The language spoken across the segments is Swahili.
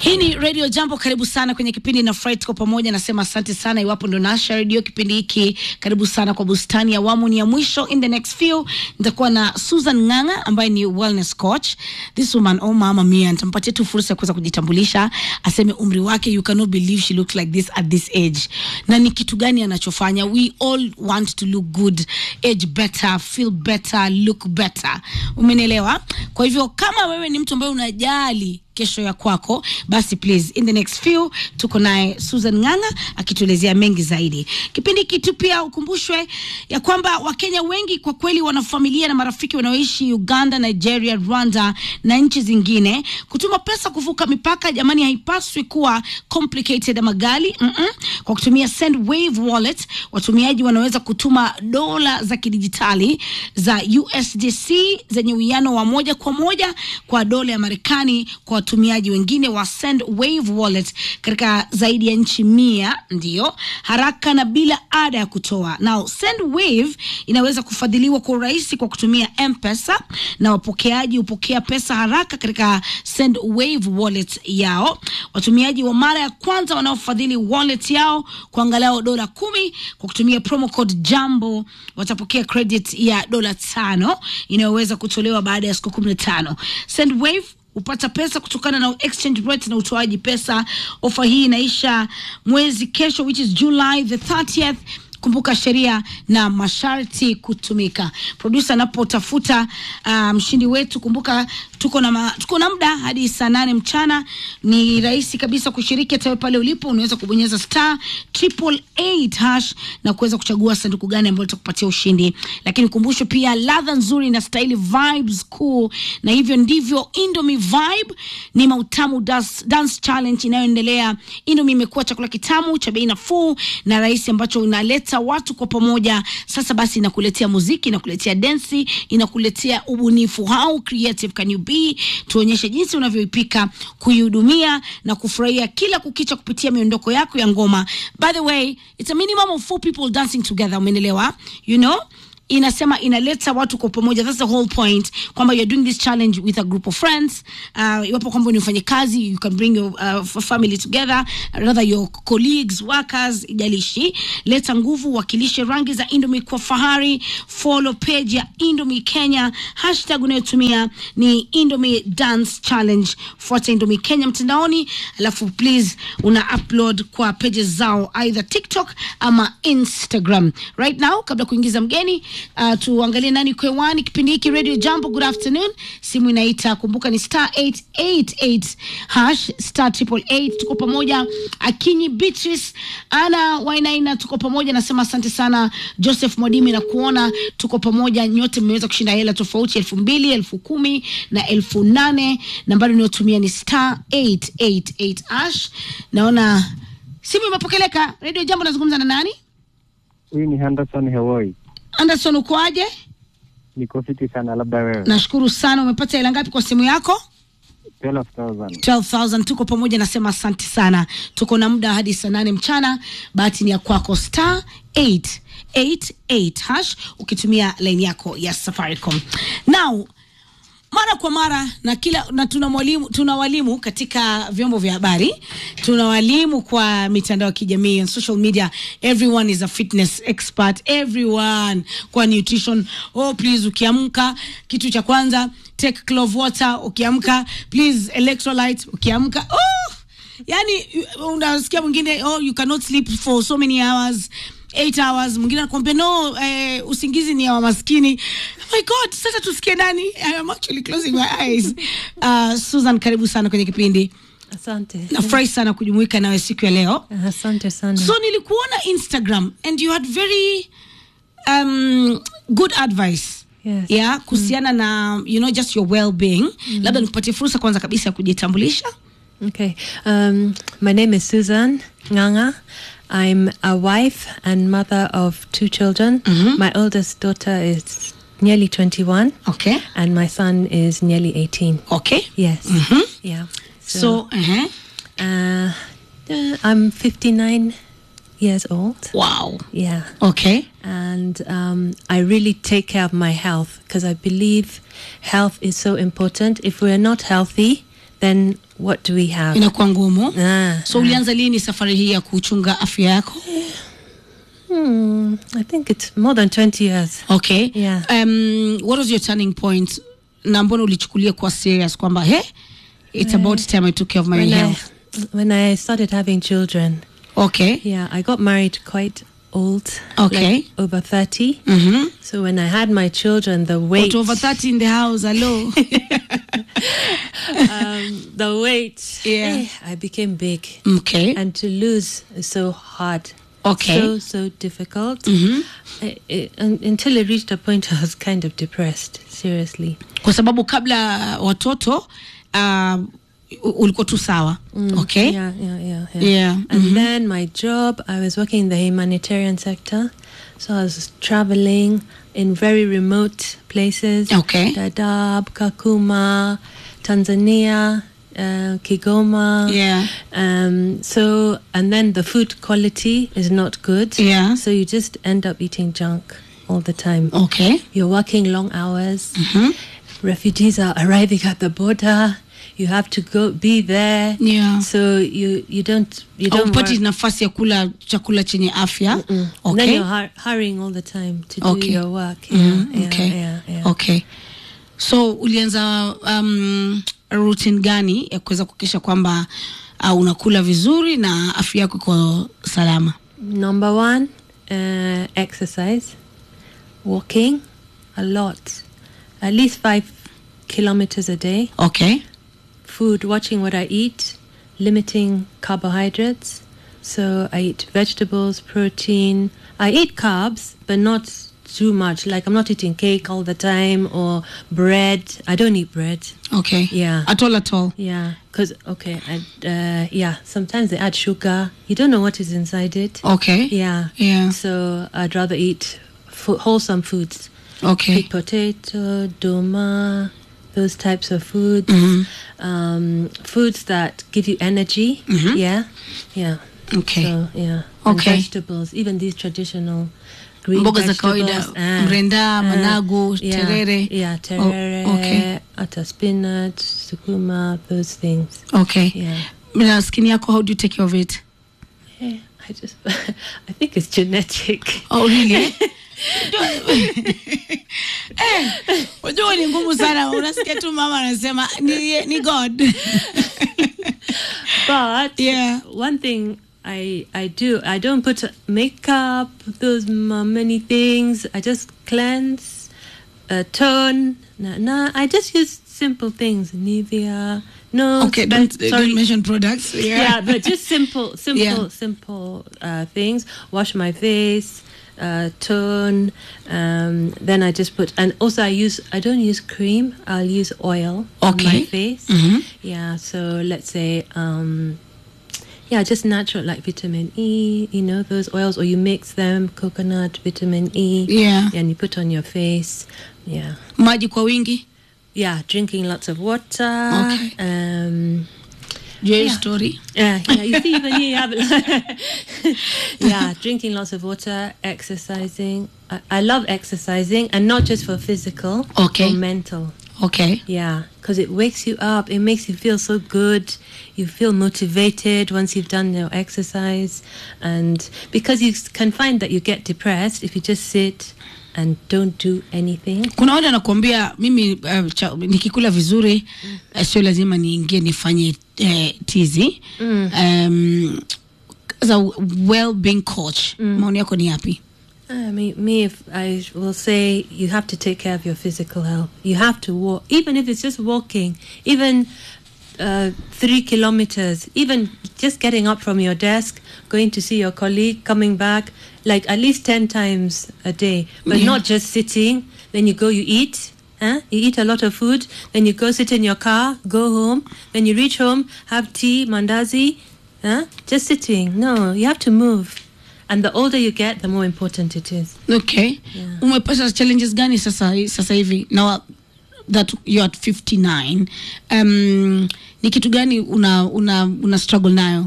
Hii ni Radio Jambo, karibu sana kwenye kipindi na Fry, tuko pamoja. Nasema asante sana iwapo ndo nasha redio kipindi hiki, karibu sana kwa bustani. Awamu ni ya mwisho. In the next few nitakuwa na Susan Ng'ang'a ambaye ni wellness coach. This woman, oh mama mia, nitampatia tu fursa ya kuweza kujitambulisha, aseme umri wake. You cannot believe she looks like this at this age, na ni kitu gani anachofanya. We all want to look good, age better, feel better, look better. Umenielewa? Kwa hivyo kama wewe ni mtu ambaye unajali kesho ya kwako, basi please, in the next few tuko naye Susan Ng'ang'a akituelezea mengi zaidi. Kipindi hiki tu pia ukumbushwe ya kwamba Wakenya wengi kwa kweli wana familia na marafiki wanaoishi Uganda, Nigeria, Rwanda na nchi zingine. Kutuma pesa kuvuka mipaka, jamani, haipaswi kuwa complicated ama ghali. Mm -mm. Kwa kutumia Sendwave wallet, watumiaji wanaweza kutuma dola za kidijitali za USDC zenye uwiano wa moja kwa moja kwa dola ya Marekani kwa watumiaji wengine wa Sendwave wallet katika zaidi ya nchi mia, ndiyo haraka na bila ada ya kutoa. Now Sendwave inaweza kufadhiliwa kwa urahisi kwa kutumia M-Pesa na wapokeaji hupokea pesa haraka katika Sendwave wallet yao. Watumiaji wa mara ya kwanza wanaofadhili wallet yao kwa angalau dola kumi kwa kutumia promo code Jambo watapokea credit ya dola tano inayoweza kutolewa baada ya siku kumi na tano. Sendwave hupata pesa kutokana na exchange rate na utoaji pesa. Ofa hii inaisha mwezi kesho, which is July the 30th. Kumbuka sheria na masharti kutumika. Producer anapotafuta mshindi um, wetu, kumbuka tuko na ma, tuko na muda hadi saa nane mchana. Ni rahisi kabisa kushiriki, hata pale ulipo unaweza kubonyeza star triple eight hash na kuweza kuchagua sanduku gani ambalo litakupatia ushindi. Lakini kumbusho pia, ladha nzuri na staili vibes cool, na hivyo ndivyo Indomie Vibe ni mautamu dance, dance challenge inayoendelea. Indomie imekuwa chakula kitamu cha bei nafuu na rahisi ambacho unaleta watu kwa pamoja. Sasa basi, inakuletea muziki, inakuletea densi, inakuletea ubunifu. How creative can you be? Tuonyeshe jinsi unavyoipika, kuihudumia na kufurahia kila kukicha kupitia miondoko yako ya ngoma. By the way, it's a minimum of four people dancing together. Umeelewa? You know inasema inaleta watu kwa pamoja. That's the whole point, kwamba you're doing this challenge with a group of friends. Uh, iwapo kwamba ni ufanye kazi, you can bring your uh, family together, rather your colleagues, workers, ijalishi. Leta nguvu, wakilishe rangi za Indomie kwa fahari. Follow page ya Indomie Kenya, hashtag unayotumia ni Indomie Dance Challenge. Fuata Indomie Kenya mtandaoni, alafu please una upload kwa pages zao either TikTok ama Instagram. Right now, kabla kuingiza mgeni Uh, tuangalie nani kwewani kipindi hiki Radio Jambo. Good afternoon, simu inaita, kumbuka ni star 888 hash star triple eight. Tuko pamoja, Akinyi Beatrice, Ana Wainaina, tuko pamoja. Nasema asante sana Joseph Mwadimi na kuona tuko pamoja, nyote mmeweza kushinda hela tofauti, elfu mbili, elfu kumi na elfu nane. Nambari unayotumia ni star 888 hash. Naona simu imepokeleka. Radio Jambo, nazungumza na nani? Huyu ni Henderson Hewoi. Anderson ukoaje? Niko fiti sana, labda wewe. Nashukuru sana. Umepata hela ngapi kwa simu yako? 12,000. 12,000. Tuko pamoja, nasema asante sana. Tuko na muda hadi saa nane mchana. Bahati ni ya kwako, star 888 hash ukitumia line yako ya Safaricom. Now mara kwa mara na kila na tuna mwalimu tuna walimu katika vyombo vya habari, tuna walimu kwa mitandao ya kijamii and social media. Everyone is a fitness expert, everyone kwa nutrition. Oh please, ukiamka kitu cha kwanza take clove water, ukiamka please electrolyte, ukiamka oh yani unasikia mwingine oh you cannot sleep for so many hours 8 hours, mwingine anakuambia no, eh, usingizi ni ya maskini. Oh my God, sasa tusikie nani? I am actually closing my eyes. Uh, Susan, karibu sana kwenye kipindi. Asante. Nafurahi sana kujumuika nawe siku ya leo. Asante sana. So nilikuona Instagram and you had very um, good advice Yes. yeah, kuhusiana na you know just your well-being. Labda nikupatie fursa kwanza kabisa ya kujitambulisha. Okay. Um, my name is Susan Nganga. I'm a wife and mother of two children. My oldest daughter is nearly 21 Okay. and my son is nearly 18. Okay. Yes. Yeah. So, uh-huh. uh, uh, I'm 59 years old. wow. Yeah. Okay. and um, I really take care of my health because I believe health is so important. If we're not healthy, then what do we have? inakuwa ngumu Ah, so ulianza lini safari hii ya kuchunga afya yako hmm, I think it's more than 20 years. okay Yeah. um, what was your turning point na mbona ulichukulia kuwa serious kwamba he it's about time i took care of my When I, health when I started having children, okay yeah, I got married quite old. Okay. Like over 30. mm-hmm. So when I had my children, the weight. But over 30 in the house hello um, the weight. Yeah. eh, I became big. okay And to lose is so hard. Okay. So, so difficult. Mhm. I, I, un- until it reached a point I was kind of depressed, seriously. kwa sababu kabla watoto uh, u- ulikuwa tu sawa okay Yeah, yeah, yeah. yeah. Yeah, And then my job, I was working in the humanitarian sector. So I was traveling in very remote places. Okay. Dadaab, Kakuma, Tanzania, uh, Kigoma. Yeah. Um, so, and then the food quality is not good. Yeah. So you just end up eating junk all the time. okay You're working long hours. Refugees are arriving at the border. You have to go be there. Yeah. So you you don't you don't. aupati work. nafasi ya kula chakula chenye afya And then okay you're hur- hurrying all the time to Okay. do your work. Mhm, Yeah, okay. yeah, yeah. okay so ulianza um, routine gani ya kuweza kuhakikisha kwamba uh, unakula vizuri na afya yako iko salama Number one, uh, exercise, walking a lot, at least five kilometers a day. okay food, watching what I eat, limiting carbohydrates. So I eat vegetables, protein. I eat carbs, but not too much. Like I'm not eating cake all the time or bread. I don't eat bread. okay Yeah. at all at all Yeah, because okay, I, uh, yeah. Sometimes they add sugar. You don't know what is inside it. okay Yeah. Yeah. So I'd rather eat fo- wholesome foods. okay Sweet potato, doma, those types of foods. Um, foods that give you energy. Yeah, yeah. okay So yeah. And Okay. vegetables, even these traditional green Mboga za vegetables. kawaida, ah, mrenda, ah, managu, yeah, terere. Yeah, Oh, terere, okay. ata spinach, sukuma, those things. okay Yeah. na skin yako how do you take care of it Yeah, I just, I think it's genetic. oh really Eh, unajua ni ngumu sana unasikia tu mama anasema ni, ni god But Yeah. one thing I I do I don't put makeup those m- many things. I just cleanse, uh, tone. Nah, nah, I just use simple things. Nivea. No. okay spe- don't, sorry. don't mention products yeah, yeah, but just simple, simple, Yeah. simple uh, things. Wash my face, uh, tone. Um, then I just put, and also I use. I don't use cream. I'll use oil on Okay. my face. Mhm. Yeah. So let's say, um, yeah, just natural like vitamin E. You know those oils, or you mix them, coconut, vitamin E. Yeah. And you put on your face. Yeah. maji kwa wingi Yeah. Drinking lots of water. Okay. Um, jua hiyo Yeah. story yeah, yeah. You see, even here you have yeah, drinking lots of water, exercising. I, I love exercising, and not just for physical, Okay. for mental. okay Yeah, because it wakes you up. It makes you feel so good. You feel motivated once you've done your exercise, and because you s- can find that you get depressed if you just sit and don't do anything. kuna wale anakuambia mimi uh, cha, nikikula vizuri uh, sio lazima niingie nifanye uh, tizi um, as a well-being coach maoni yako ni yapi I mean, me, if I will say you have to take care of your physical health. You have to walk, even if it's just walking, even uh, three kilometers, even just getting up from your desk, going to see your colleague, coming back, like at least 10 times a day, but Yeah. not just sitting. Then you go, you eat. Huh? You eat a lot of food, then you go sit in your car, go home, then you reach home, have tea, mandazi, huh? just sitting. No, you have to move. And the older you get, the more important it is. okay Yeah. umepata challenges gani sasa sasa hivi now that you're at 59 um, ni kitu gani una, una, una struggle nayo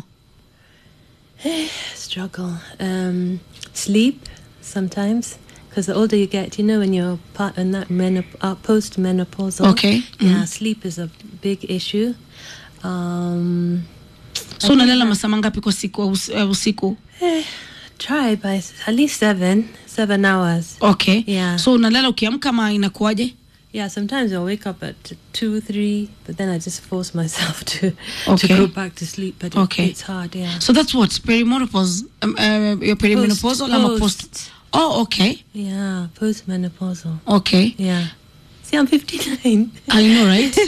Struggle. Um, sleep sometimes. Because the older you get, you know, when you're part in that menop- uh, post-menopausal. Okay. Yeah, Mhm. sleep is a big issue. Um, so unalala masaa mangapi kwa siku au us- au usiku try by s- at least seven, seven hours. okay Yeah. so unalala ukiamka ma inakuwaje Yeah, sometimes I'll wake up at two, three, but then I just force myself to Okay. to go back to sleep. But it- Okay. it's hard. Yeah. so that's what perimenopause um, uh, your perimenopausal ama post post. oh okay Yeah, postmenopausal. okay Yeah. See, I'm 59. I know right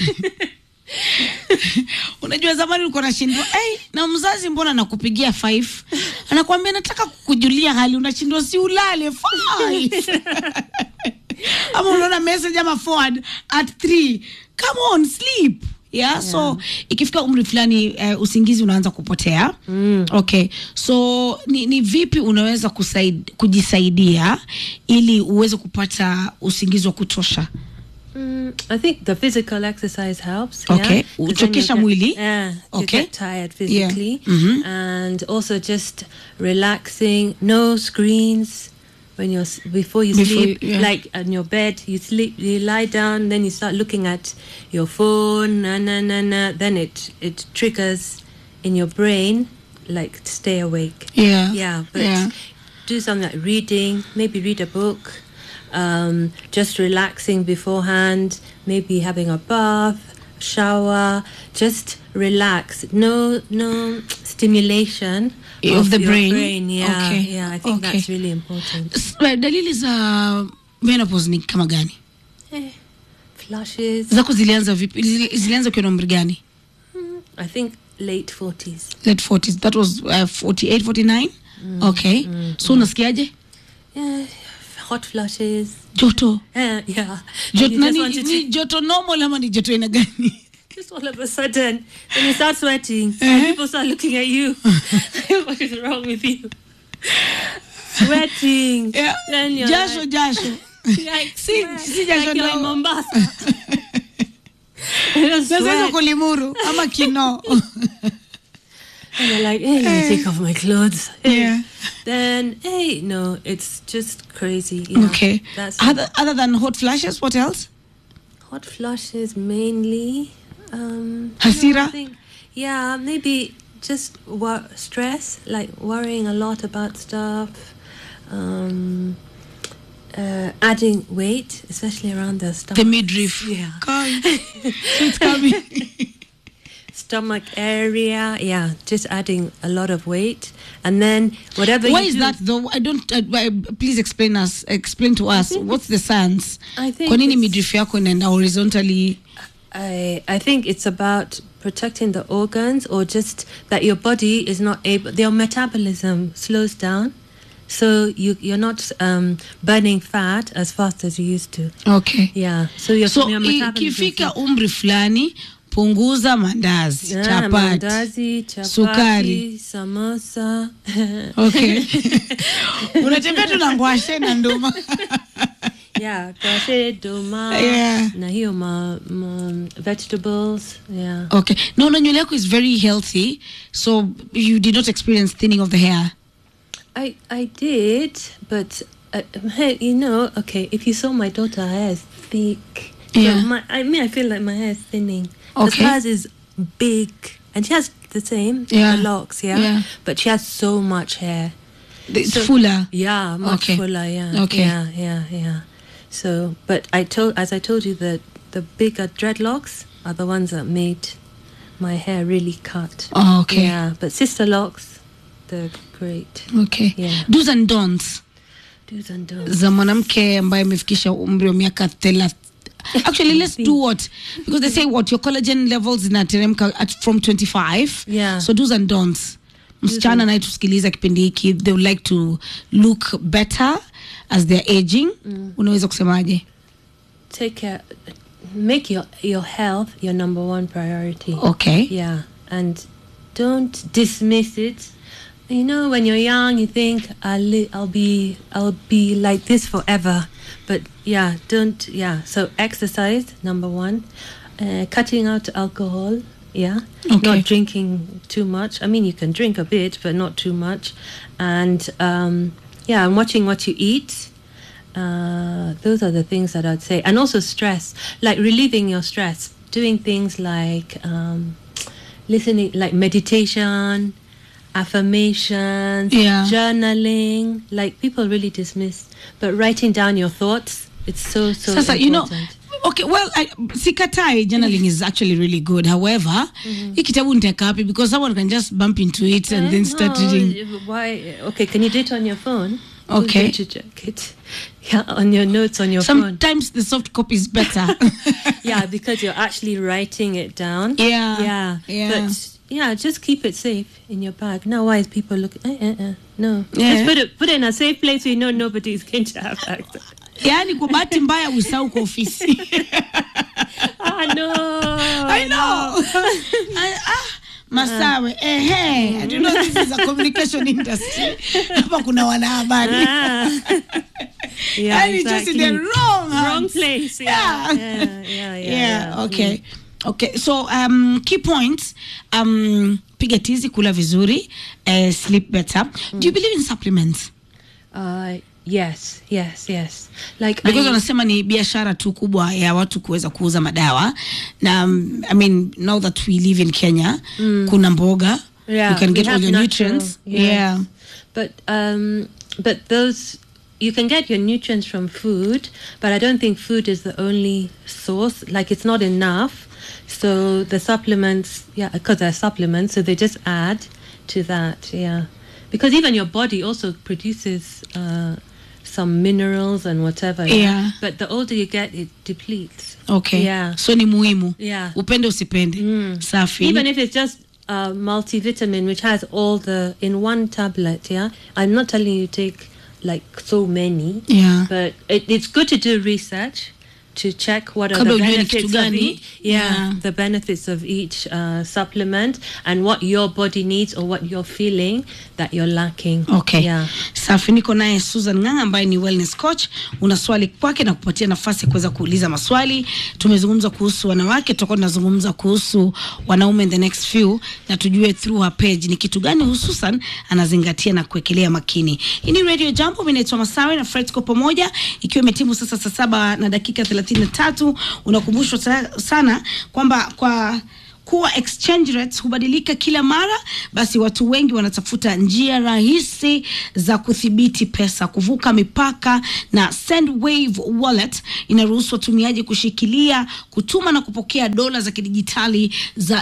unajua zamani ulikuwa nashindwa hey, na mzazi mbona nakupigia five anakwambia nataka kukujulia hali unashindwa si ulale five ama unaona message ama forward at three come on sleep yeah, so ikifika umri fulani uh, usingizi unaanza kupotea mm. okay so ni, ni vipi unaweza kusaid, kujisaidia ili uweze kupata usingizi wa kutosha Mm, I think the physical exercise helps. Okay. Yeah? 'Cause then you Uchokesha get- mwili. Yeah. You Okay. get tired Yeah. physically. Mhm. And also just relaxing. No screens when you're s- before you Before sleep. you- yeah. Like on your bed, you sleep. You lie down, then you start looking at your phone. Na na na na. Then it it triggers in your brain like to stay awake. yeah Yeah, but yeah. do something like reading, maybe read a book, um, just relaxing beforehand, maybe having a bath, shower, just relax. No, no stimulation Of the your brain? Yeah, Okay, yeah. I think okay. that's really important. S- eh, dalili za menopause ni kama gani Eh, flushes. zako zilianza vipi Zili- zilianza ukiwa na umri gani I think late forties. late 40s that was uh, 48 49 okay so unasikiaje Yeah, hot flushes. joto Yeah, yeah. Jot, And you just nani, want to ni joto normal ama ni joto aina gani Just all of a sudden, when you start sweating, and people start looking at you. what is wrong with you? Sweating. Yeah. Then you're jasho like, jasho like, Si- sweat, si jasho like you're in no. Mombasa. You just sasa hizo sweat. kulimuru ama kino And you're like, hey, let me take off my clothes. Hey. Yeah. Then, hey, no, it's just crazy. Yeah. okay That's other, other than hot flashes what else hot flushes mainly. Um, Hasira? no, I think- yeah, maybe just wor- stress, like worrying a lot about stuff. Um, uh, adding weight, especially around the stomach. the midriff Yeah. Kai. so it's coming Stomach area, yeah, just adding a lot of weight, and then whatever. why you is do, that though i don't uh, uh, please explain us explain to us what's the science I think kwa nini it's- midriff yako inaenda horizontally I I think it's about protecting the organs or just that your body is not able your metabolism slows down so you you're not um, burning fat as fast as you used to. okay Yeah. So your, so your metabolism ikifika umri fulani punguza mandazi Yeah, chapati mandazi, chapati, Sukari. samosa. okay unatembea tu na ngwashe na nduma yeah, kashe, doma, Yeah. na hiyo ma, ma vegetables. Yeah. okay no no nywele yako is very healthy so you did not experience thinning of the hair I I did, but uh, hey, you know, okay. If you saw my daughter, her hair is thick. So Yeah. my, I mean, I feel like my hair is thinning. 'Cause Okay. hers is big, and she has the same Yeah. the locks, yeah? Yeah. But she has so much hair. it's So- fuller Yeah, much Okay. fuller. Yeah. Okay. Yeah, yeah, yeah. So, but I told, as I told you, that the bigger dreadlocks are the ones that made my hair really cut. oh, okay Yeah, but sister locks, they're great. okay Yeah. do's and don'ts Do's and don'ts. za mwanamke ambaye amefikisha umri wa miaka thela actually let's do what because they say what your collagen levels zinateremka at from 25 Yeah. so do's and don'ts msichana anayetusikiliza kipindi hiki they would like to look better as they're aging unaweza kusemaje take care make your your health your number one priority okay yeah and don't dismiss it you know when you're young you think i'll li- i'll be i'll be like this forever but yeah don't yeah so exercise number one uh, cutting out alcohol yeah Okay. not drinking too much i mean you can drink a bit but not too much and um yeah and watching what you eat uh, those are the things that I'd say, and also stress, like relieving your stress, doing things like um, listening, like meditation, affirmations, Yeah. journaling. Like people really dismiss, but writing down your thoughts, it's so so Sasa, important. you know, okay, well, I, sikatai journaling is actually really good. However, hii kitabu nitaweka wapi because someone can just bump into it and then start No, reading. Why? Okay, can you do it on your phone? Okay. Who's going to check it? Yeah, on your notes on your phone. Sometimes the soft copy is better. yeah, because you're actually writing it down. Yeah, Yeah. yeah. But yeah, just keep it safe in your bag. Now, why is people looking? Eh, eh, eh. No. Yeah. Just put it put it in a safe place where you know nobody's going to have access. yaani kwa bahati mbaya usau kwa ofisi ah no. I know. I, ah, Masawe, ehe, I do know this is a communication industry. Hapa kuna wanahabari. Ah. yeah, And it's just in the exactly. wrong hands. Wrong place. Yeah. Yeah. Yeah. Yeah. Yeah. Yeah, yeah. okay. Okay, so um, key points um, piga tizi, kula vizuri, uh, sleep better. Do you believe in supplements? Uh, yes. Yes. Yes. Like because I, wanasema ni biashara tu kubwa ya watu kuweza kuuza madawa na um, I mean now that we live in Kenya kuna mboga yeah, you can we get all have your natural, nutrients yes. yeah But um, but those you can get your nutrients from food, but I don't think food is the only source. Like it's not enough. So the supplements, yeah, because they're supplements, so they just add to that, yeah. Because even your body also produces uh, some minerals and whatever. Yeah. But the older you get, it depletes. okay Yeah. so ni muhimu Yeah. upende usipende safi Even if it's just a multivitamin, which has all the in one tablet, yeah. I'm not telling you take like so many, yeah but it, it's good to do research to check what are Kabla the ujue ni kitu benefits of gani. each, yeah, Yeah. the benefits of each uh, supplement and what your body needs or what you're feeling that you're lacking. Okay. Yeah. Safi, niko naye Susan Ng'ang'a ambaye ni wellness coach. Una swali kwake na kupatia nafasi ya kuweza kuuliza maswali. Tumezungumza kuhusu wanawake, tutakuwa tunazungumza kuhusu wanaume in the next few, na tujue through her page ni kitu gani hususan anazingatia na kuwekelea makini. Hii ni Radio Jambo, mimi naitwa Masawe na Fred kwa pamoja, ikiwa imetimu sasa saa saba na dakika 33 unakumbushwa sa- sana kwamba kwa kuwa exchange rates hubadilika kila mara, basi watu wengi wanatafuta njia rahisi za kudhibiti pesa, kuvuka mipaka, na Sendwave Wallet inaruhusu watumiaji kushikilia, kutuma na kupokea dola za kidijitali za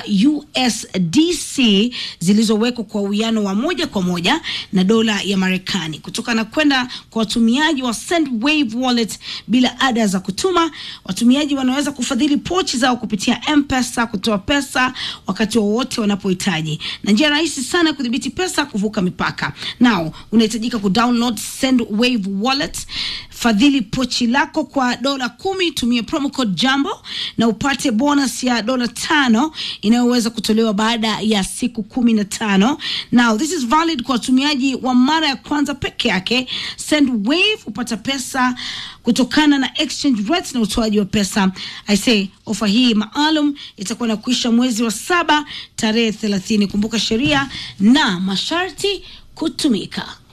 USDC zilizowekwa kwa uwiano wa moja kwa moja na dola ya Marekani kutoka na kwenda kwa watumiaji wa Sendwave Wallet bila ada za kutuma. Watumiaji wanaweza kufadhili pochi zao kupitia M-Pesa, kutoa pesa wakati wowote wanapohitaji, na njia rahisi sana ya kudhibiti pesa kuvuka mipaka. Now unahitajika kudownload Sendwave Wallet, fadhili pochi lako kwa dola kumi, tumia promo code Jambo na upate bonus ya dola tano inayoweza kutolewa baada ya siku kumi na tano. Now this is valid kwa watumiaji wa mara ya kwanza peke yake. Sendwave hupata pesa kutokana na exchange rates na utoaji wa pesa. I say ofa hii maalum itakuwa na kuisha mwezi wa saba tarehe thelathini. Kumbuka sheria na masharti kutumika.